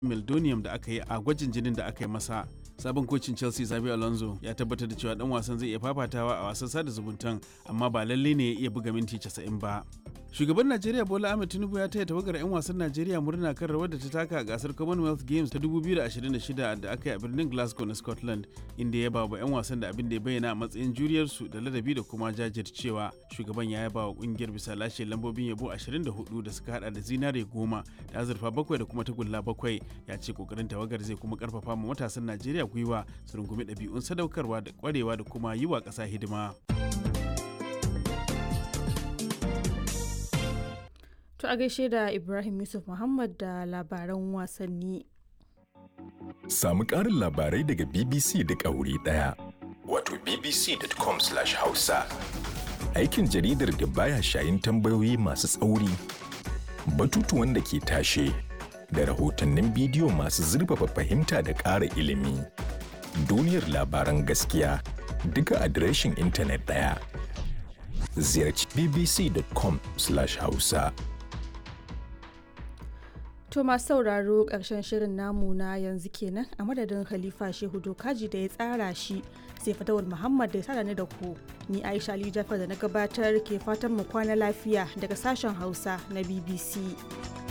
meldonium da aka yi a gwajin jinin da aka yi masa sabon kocin chelsea zabi alonso ya tabbatar da cewa dan wasan zai iya fafatawa a wasan sada zumuntan amma ba lalle ne ya iya buga minti 90 ba shugaban najeriya bola ahmed tinubu ya taya tawagar 'yan wasan najeriya murna kan rawar da ta taka a gasar commonwealth games ta 2026 da aka yi a birnin glasgow na scotland inda ya ba wa 'yan wasan da abin da ya bayyana a matsayin juriyarsu da ladabi da kuma jajircewa shugaban ya yaba wa kungiyar bisa lashe lambobin yabo 24 da suka hada da zinare goma da azurfa bakwai da kuma tagulla bakwai ya ce kokarin tawagar zai kuma karfafa ma matasan najeriya gwiwa su rungumi ɗabi'un sadaukarwa da kwarewa da kuma yi wa ƙasa hidima. To a gaishe da Ibrahim Yusuf Muhammad da labaran wasanni. Samu ƙarin labarai daga BBC da wuri ɗaya. Wato bbc.com/hausa. Aikin jaridar da baya shayin tambayoyi masu tsauri, batutuwan da ke tashe, da rahotannin bidiyo masu zurfafa fahimta da ƙara ilimi. Duniyar labaran gaskiya duka adireshin intanet ɗaya. Ziyarci bbc.com/hausa. To masu sauraro ƙarshen shirin namu na yanzu kenan a madadin Khalifa Shehu Dokaji da ya tsara shi sai fatawar Muhammad da ya sada ni da ku. Ni Aisha Ali Jafar da na gabatar ke fatan mu kwana lafiya daga sashen Hausa na BBC.